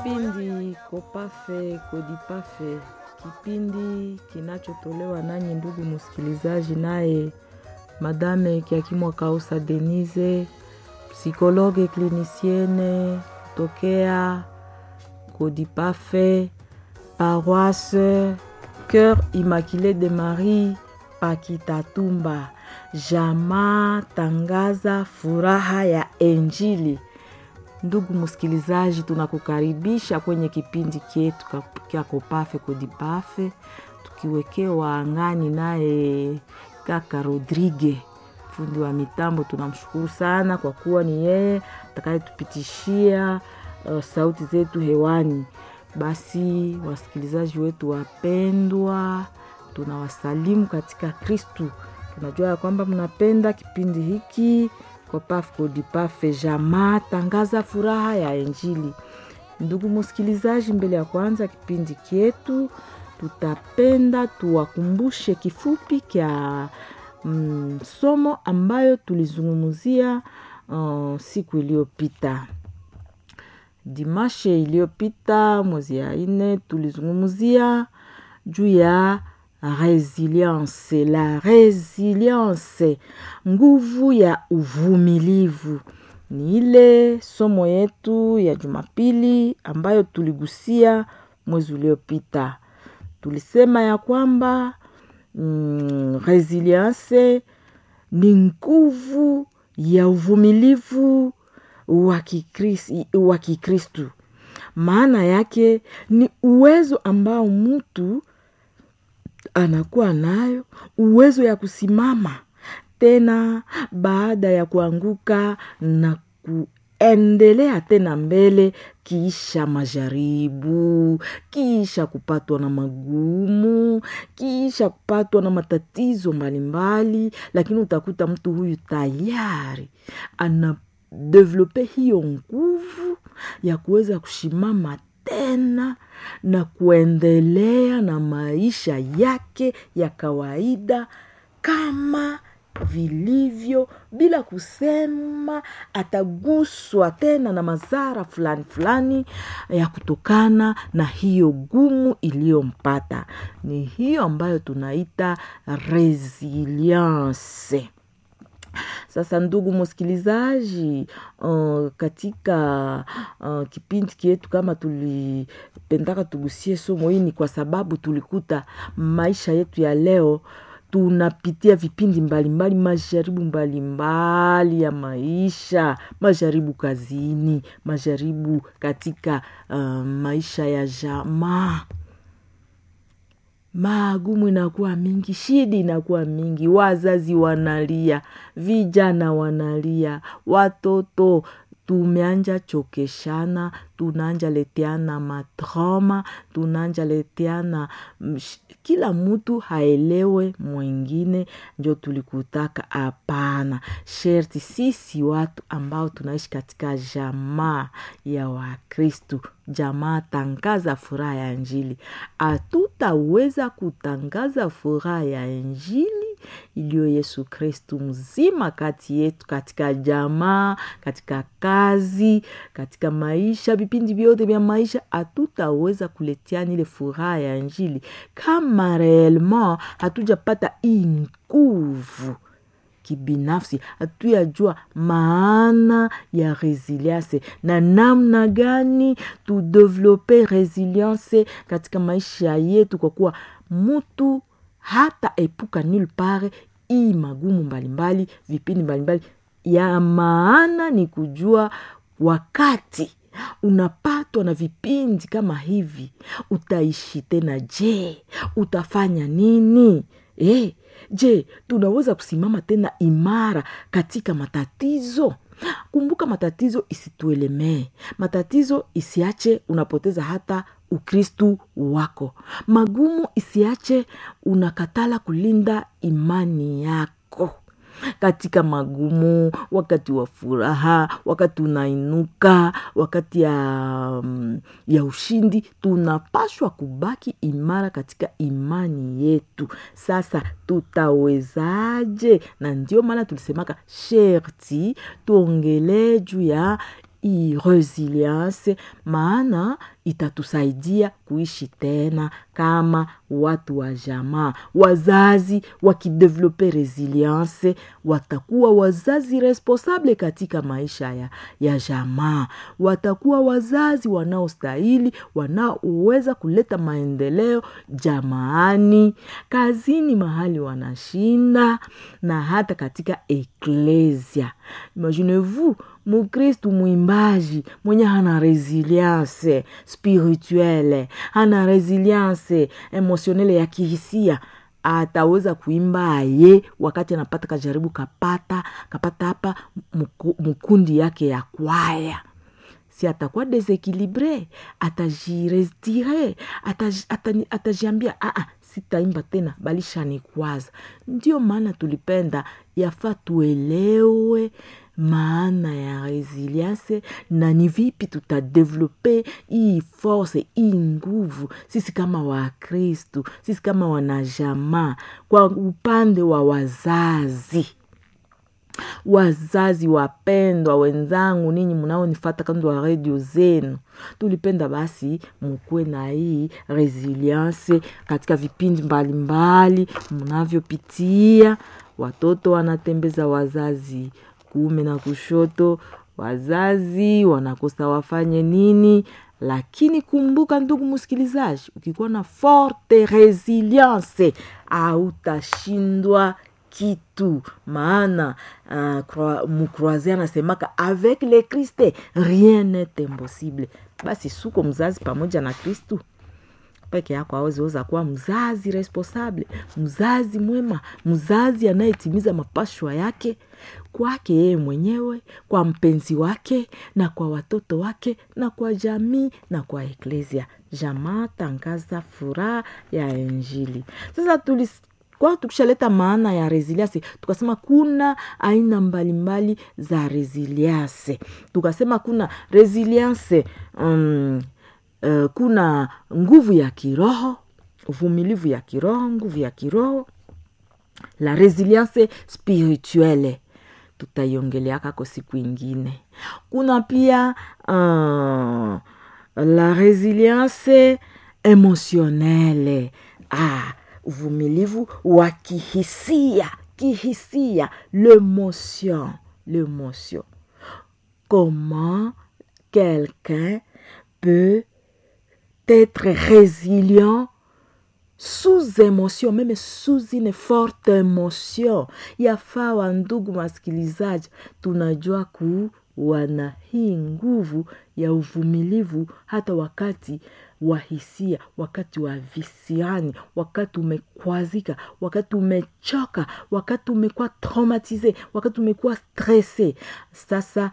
Kipindi Kopafe Kodipafe, kipindi kinachotolewa nanyi ndugu msikilizaji, naye Madame Kiakimwa Kausa Denise, psikologe klinisiene tokea Kodipafe, paroisse Cœur Immaculé de Marie Pakitatumba. Jamaa tangaza furaha ya Injili. Ndugu msikilizaji, tunakukaribisha kwenye kipindi chetu kya Kopafe Kodipafe, tukiwekewa angani naye kaka Rodrigue, fundi wa mitambo. Tunamshukuru sana kwa kuwa ni yeye atakayetupitishia uh, sauti zetu hewani. Basi wasikilizaji wetu wapendwa, tunawasalimu katika Kristu. Tunajua ya kwamba mnapenda kipindi hiki Kopafe Kodipafe, jamaa tangaza furaha ya Injili. Ndugu msikilizaji, mbele ya kwanza kipindi kyetu, tutapenda tuwakumbushe kifupi kya mm, somo ambayo tulizungumzia uh, siku iliyopita dimashe iliyopita mwezi ya ine tulizungumzia juu ya resilience la resilience nguvu ya uvumilivu ni ile somo yetu ya jumapili ambayo tuligusia mwezi uliopita tulisema ya kwamba mm, resilience ni nguvu ya uvumilivu wa Kikristu. Maana yake ni uwezo ambao mtu anakuwa nayo, uwezo ya kusimama tena baada ya kuanguka na kuendelea tena mbele, kisha majaribu, kisha kupatwa na magumu, kisha kupatwa na matatizo mbalimbali, lakini utakuta mtu huyu tayari ana develope hiyo nguvu ya kuweza kushimama tena na kuendelea na maisha yake ya kawaida kama vilivyo bila kusema ataguswa tena na madhara fulani fulani ya kutokana na hiyo gumu iliyompata. Ni hiyo ambayo tunaita resilience. Sasa ndugu msikilizaji, uh, katika uh, kipindi kietu kama tulipendaka tugusie somo hii, ni kwa sababu tulikuta maisha yetu ya leo tunapitia vipindi mbalimbali, majaribu mbalimbali ya maisha, majaribu kazini, majaribu katika uh, maisha ya jamaa magumu inakuwa mingi, shida inakuwa mingi, wazazi wanalia, vijana wanalia, watoto tumeanja chokeshana, tunaanja leteana matrauma, tunaanja leteana kila mtu haelewe mwingine, njo tulikutaka. Hapana, sherti sisi watu ambao tunaishi katika jamaa ya Wakristu, jamaa tangaza furaha ya Injili, hatutaweza kutangaza furaha ya Injili iliyo Yesu Kristu mzima kati yetu, katika jamaa, katika kazi, katika maisha, vipindi vyote vya maisha, hatutaweza kuletiana ile furaha ya Injili kama reellement hatujapata hii nguvu kibinafsi, hatuyajua maana ya resilience na namna gani tudevelope resilience katika maisha yetu, kwa kuwa mtu hata epuka nil pare hii magumu mbalimbali, vipindi mbalimbali. Ya maana ni kujua wakati unapatwa na vipindi kama hivi, utaishi tena. Je, utafanya nini? E, je, tunaweza kusimama tena imara katika matatizo? Kumbuka, matatizo isituelemee, matatizo isiache unapoteza hata ukristu wako, magumu isiache unakatala kulinda imani yako katika magumu, wakati wa furaha, wakati unainuka, wakati ya, ya ushindi, tunapashwa kubaki imara katika imani yetu. Sasa tutawezaje? Na ndio maana tulisemaka sherti tuongelee juu ya hii resilience maana itatusaidia kuishi tena kama watu wa jamaa wazazi wakidevelope resilience watakuwa wazazi responsable katika maisha ya, ya jamaa watakuwa wazazi wanaostahili wanaoweza kuleta maendeleo jamaani kazini mahali wanashinda na hata katika eklesia imaginez-vous mukristu mwimbaji mwenye hana resilience spirituele hana resilience emotionele ya kihisia ataweza kuimba aye wakati anapata kajaribu kapata kapata hapa mkundi yake ya kwaya si atakuwa desequilibre atajirestire atajiambia ata, ata sitaimba tena balishanikwaza ndio maana tulipenda yafaa tuelewe maana ya resilience na ni vipi tutadevelope hii force hii nguvu sisi kama wakristu sisi kama wanajamaa kwa upande wa wazazi wazazi wapendwa wenzangu ninyi mnaonifata kando wa redio zenu tulipenda basi mukuwe na hii resilience katika vipindi mbalimbali mnavyopitia watoto wanatembeza wazazi kuume na kushoto wazazi wanakosa wafanye nini lakini kumbuka ndugu msikilizaji ukikuwa na forte resilience autashindwa kitu maana uh, mukroise anasemaka avec le kriste rien n'est impossible basi suko mzazi pamoja na kristu peke yako aweziweza kuwa mzazi responsable mzazi mwema mzazi anayetimiza mapashwa yake kwake yeye mwenyewe kwa mpenzi wake na kwa watoto wake na kwa jamii na kwa eklesia jamaa tangaza furaha ya injili sasa tulis kwa tukishaleta maana ya resilience tukasema kuna aina mbalimbali mbali za resilience tukasema kuna resilience um, uh, kuna nguvu ya kiroho uvumilivu ya kiroho nguvu ya kiroho la resilience spirituelle tutaiongeleakako siku ingine kuna pia uh, la resilience emotionnelle ah, uvumilivu wa kihisia kihisia l'émotion l'émotion comment quelqu'un peut être résilient sous émotion meme sous une forte émotion yafaa wa ndugu masikilizaji tunajua kuwa na hii nguvu ya uvumilivu hata wakati wa hisia wakati wa visiani wakati umekwazika wakati umechoka wakati umekuwa traumatize wakati umekuwa stresse sasa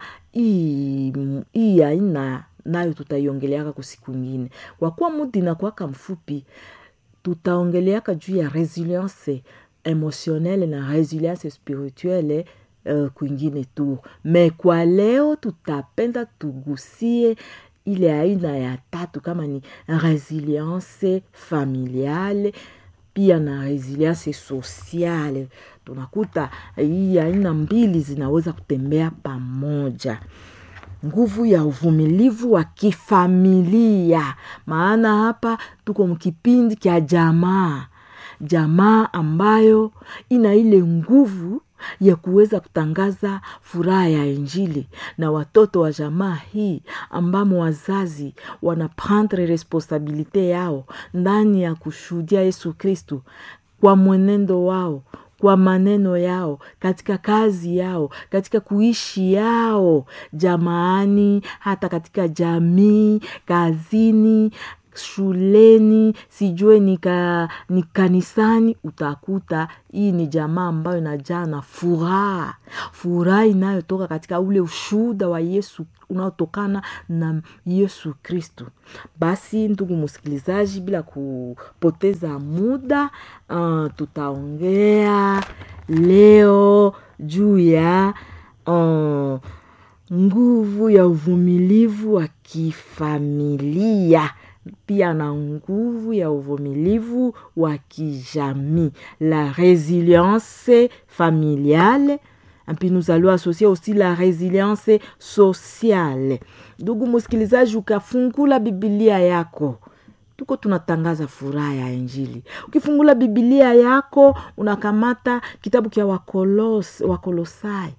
hii aina nayo tutaiongeleaka kusiku ingine kwa kuwa mudi inakuwaka mfupi tutaongeleaka juu ya resilience emotionnelle na resilience spirituelle uh, kwingine tu me kwa leo tutapenda tugusie ile aina ya tatu kama ni resilience familiale pia na resilience sociale tunakuta hii aina mbili zinaweza kutembea pamoja nguvu ya uvumilivu wa kifamilia maana hapa tuko mkipindi kya jamaa jamaa ambayo ina ile nguvu ya kuweza kutangaza furaha ya injili na watoto wa jamaa hii ambamo wazazi wanaprendre responsabilite yao ndani ya kushuhudia yesu kristu kwa mwenendo wao kwa maneno yao katika kazi yao katika kuishi yao jamaani hata katika jamii kazini shuleni sijue nika, ni kanisani utakuta hii ni jamaa ambayo inajaa na furaha furaha inayotoka katika ule ushuhuda wa yesu unaotokana na yesu kristu basi ndugu msikilizaji bila kupoteza muda uh, tutaongea leo juu ya uh, nguvu ya uvumilivu wa kifamilia pia na nguvu ya uvumilivu wa kijamii la resilience familiale puis nous allons associer aussi la résilience sociale ndugu msikilizaji ukafungula bibilia yako tuko tunatangaza furaha ya injili ukifungula bibilia yako unakamata kitabu kya wakolos, wakolosai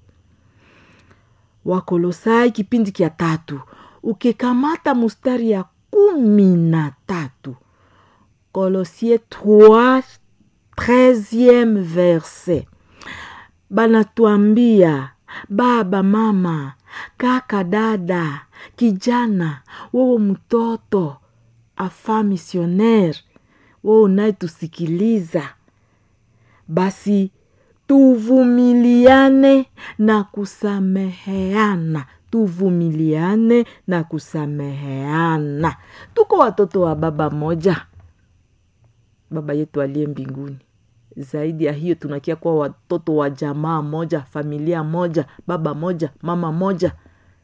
wakolosai kipindi kya tatu ukikamata mustari ya kumi na tatu kolosie 3 13e verset banatuambia baba mama kaka dada kijana wewe mtoto afa misioner wewe unayetusikiliza basi tuvumiliane na kusameheana tuvumiliane na kusameheana tuko watoto wa baba moja baba yetu aliye mbinguni zaidi ya hiyo tunakia kuwa watoto wa jamaa moja familia moja baba moja mama moja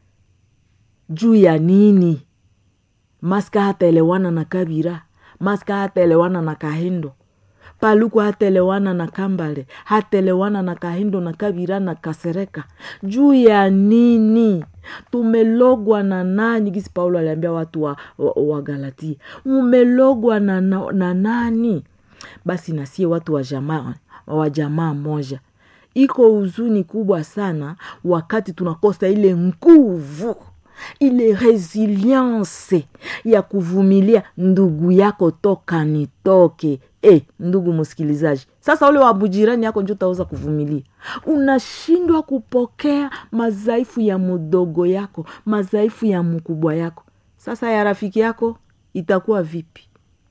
juu ya nini maska hataelewana na kabira maska hataelewana na kahindo paluku hataelewana na kambale hataelewana na kahindo na kabira na kasereka juu ya nini tumelogwa na nani gisi paulo aliambia watu wa, wa, wa galatia mumelogwa na, na, na nani basi nasie watu wa jamaa wa jamaa moja iko huzuni kubwa sana wakati tunakosa ile nguvu ile resilience ya kuvumilia ndugu yako toka nitoke e, ndugu msikilizaji sasa ule wabujirani yako njo utaweza kuvumilia unashindwa kupokea madhaifu ya mdogo yako madhaifu ya mkubwa yako sasa ya rafiki yako itakuwa vipi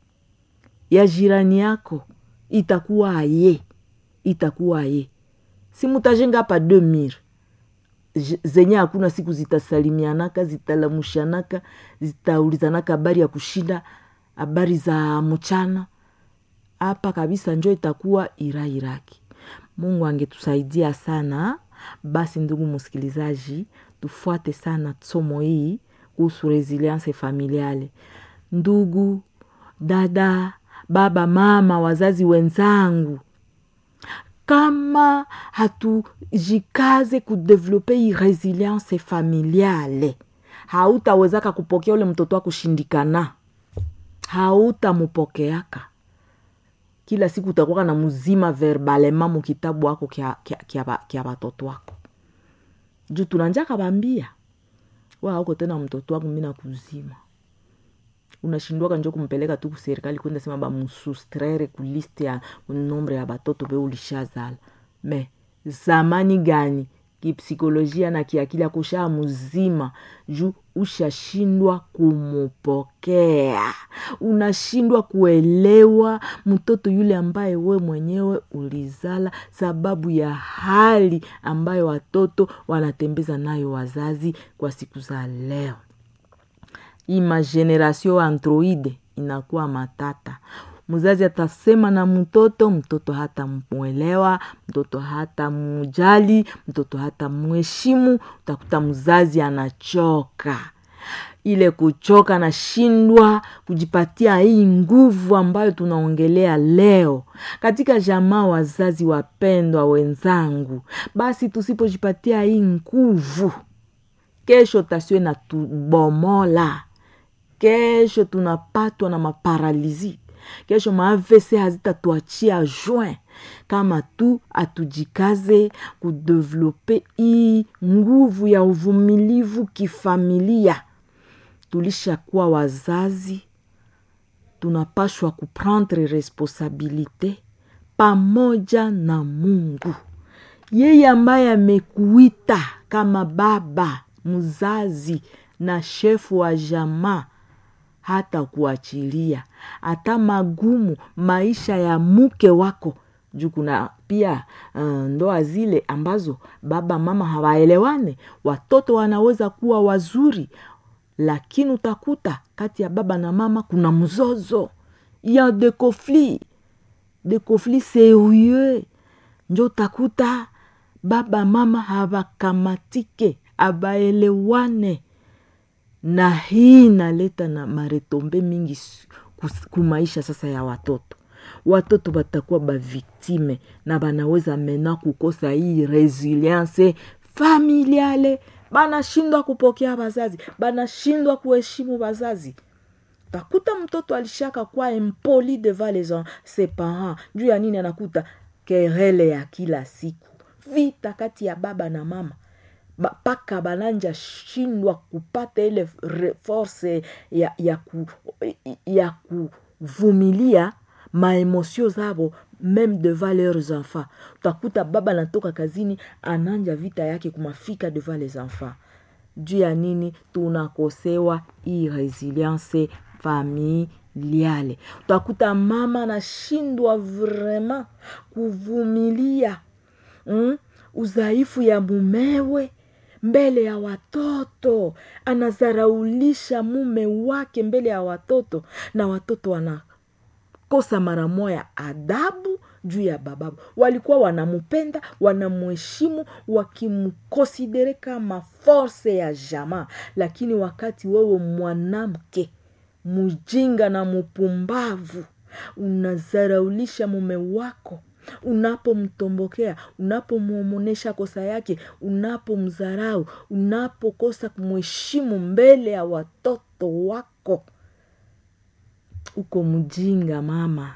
ya jirani yako itakuwa aye itakuwa aye si mutajenga hapa deux mire zenye hakuna siku zitasalimianaka zitalamushanaka zitaulizanaka habari ya kushinda habari za mchana hapa kabisa njo itakuwa irairaki mungu angetusaidia sana basi ndugu msikilizaji tufuate sana somo hii kuhusu resilience familiale ndugu dada baba mama wazazi wenzangu kama hatujikaze kudevelope hii resilience familiale hautawezaka kupokea ule mtoto wa kushindikana hautamupokeaka kila siku utakuwa na mzima verbalema mukitabu wako kya watoto wako juu tunanjaka bambia wa auko tena mtoto wangu mina kuzima unashindwaka njo kumpeleka tu kuserikali kwenda sema bamusustraire kuliste ya nombre ya batoto be ulishazala me zamani gani kipsikolojia na kiakili akushaa mzima juu ushashindwa kumupokea unashindwa kuelewa mtoto yule ambaye we mwenyewe ulizala sababu ya hali ambayo watoto wanatembeza nayo wazazi kwa siku za leo imageneration androide inakuwa matata mzazi atasema na mtoto mtoto hata mwelewa mtoto hata mujali mtoto hata mheshimu utakuta mzazi anachoka ile kuchoka nashindwa kujipatia hii nguvu ambayo tunaongelea leo katika jamaa wazazi wapendwa wenzangu basi tusipojipatia hii nguvu kesho tasiwe na tubomola kesho tunapatwa na maparalizi kesho maavc hazitatuachia juin kama tu atujikaze kudevelope hii nguvu ya uvumilivu kifamilia tulishakuwa wazazi tunapashwa kuprendre responsabilite pamoja na mungu yeye ambaye amekuita kama baba mzazi na shefu wa jamaa hata kuachilia hata magumu maisha ya mke wako juu kuna pia uh, ndoa zile ambazo baba mama hawaelewane watoto wanaweza kuwa wazuri lakini utakuta kati ya baba na mama kuna mzozo ya de conflit de conflit serieux njo utakuta baba mama hawakamatike abaelewane na hii inaleta na maretombe mingi kumaisha sasa ya watoto watoto batakuwa baviktime na banaweza mena kukosa hii resilience familiale banashindwa kupokea bazazi banashindwa kuheshimu bazazi takuta mtoto alishaka kwa impoli devant les en- ses parents juu ya nini anakuta kerele ya kila siku vita kati ya baba na mama Ba- mpaka bananja shindwa kupata ile re- force ya, ya, ku, ya kuvumilia maemosio zabo meme devant leurs enfants utakuta baba anatoka kazini ananja vita yake kumafika devant les enfants juu ya nini tunakosewa hii resilience familiale utakuta mama anashindwa vraiment kuvumilia mm? udhaifu ya mumewe mbele ya watoto anazaraulisha mume wake mbele ya watoto na watoto wanakosa mara moya adabu juu ya bababu walikuwa wanamupenda wanamuheshimu wakimkonsidere kama force ya jamaa lakini wakati wewe mwanamke mjinga na mupumbavu unazaraulisha mume wako unapomtombokea unapomwomonesha kosa yake unapomdharau unapokosa kumheshimu mbele ya watoto wako uko mjinga mama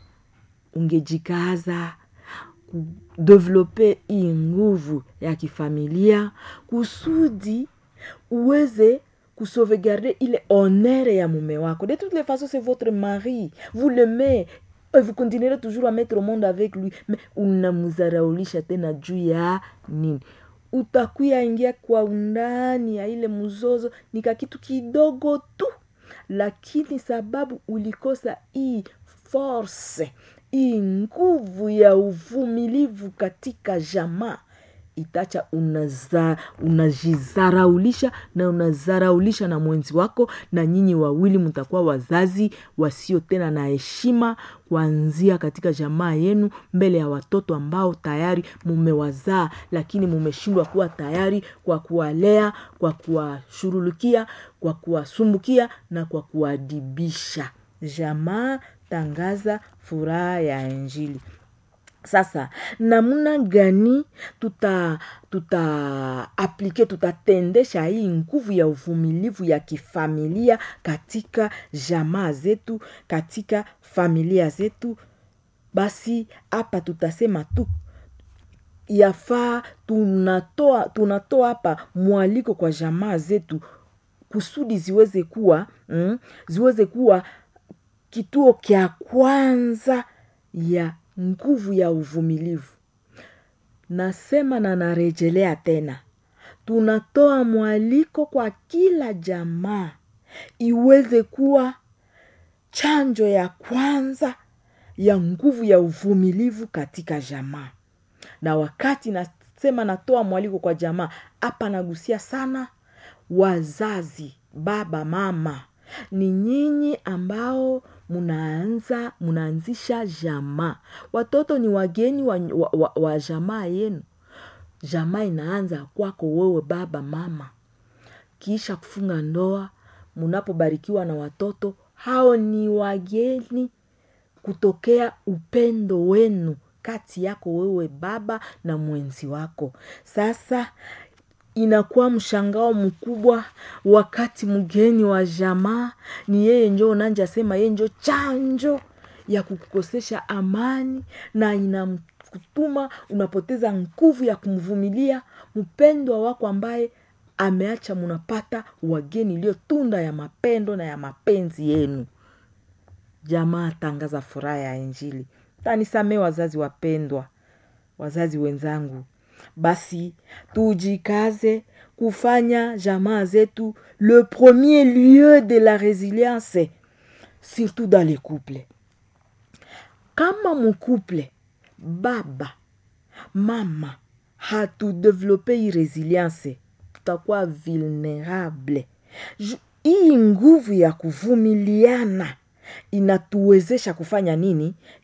ungejikaza kudevelope hii nguvu ya kifamilia kusudi uweze kusauvegarder ile honere ya mume wako de toutes les façons c'est votre mari vous l'aimez et vous continuerez toujours à mettre au monde avec lui mais unamzaraulisha tena juu ya nini utakuya ingia kwa undani ya ile mzozo nika kitu kidogo tu lakini sababu ulikosa hii force hii nguvu ya uvumilivu katika jamaa itacha unaza, unajizaraulisha na unazaraulisha na mwenzi wako na nyinyi wawili mtakuwa wazazi wasio tena na heshima kuanzia katika jamaa yenu mbele ya watoto ambao tayari mumewazaa lakini mumeshindwa kuwa tayari kwa kuwalea kwa kuwashurulukia kwa kuwasumbukia na kwa kuwadibisha jamaa tangaza furaha ya injili sasa namna gani tuta tuta aplike tutatendesha hii nguvu ya uvumilivu ya kifamilia katika jamaa zetu katika familia zetu basi hapa tutasema tu yafaa tunatoa tunatoa hapa mwaliko kwa jamaa zetu kusudi ziweze kuwa mm, ziweze kuwa kituo kya kwanza ya nguvu ya uvumilivu nasema na narejelea tena tunatoa mwaliko kwa kila jamaa iweze kuwa chanjo ya kwanza ya nguvu ya uvumilivu katika jamaa na wakati nasema natoa mwaliko kwa jamaa hapa nagusia sana wazazi baba mama ni nyinyi ambao munaanza munaanzisha jamaa watoto ni wageni wa, wa, wa, wa jamaa yenu jamaa inaanza kwako wewe baba mama kisha kufunga ndoa munapobarikiwa na watoto hao ni wageni kutokea upendo wenu kati yako wewe baba na mwenzi wako sasa inakuwa mshangao mkubwa wakati mgeni wa jamaa ni yeye njo unanja sema yeye njo chanjo ya kukukosesha amani na inamkutuma unapoteza nguvu ya kumvumilia mpendwa wako ambaye ameacha munapata wageni iliyo tunda ya mapendo na ya mapenzi yenu jamaa tangaza furaha ya injili tanisamee wazazi wapendwa wazazi wenzangu basi tujikaze kufanya jamaa zetu le premier lieu de la résilience surtout dans les couples kama mcouple baba mama hatudevelope hii resilience tutakuwa vulnerable hii nguvu ya kuvumiliana inatuwezesha kufanya nini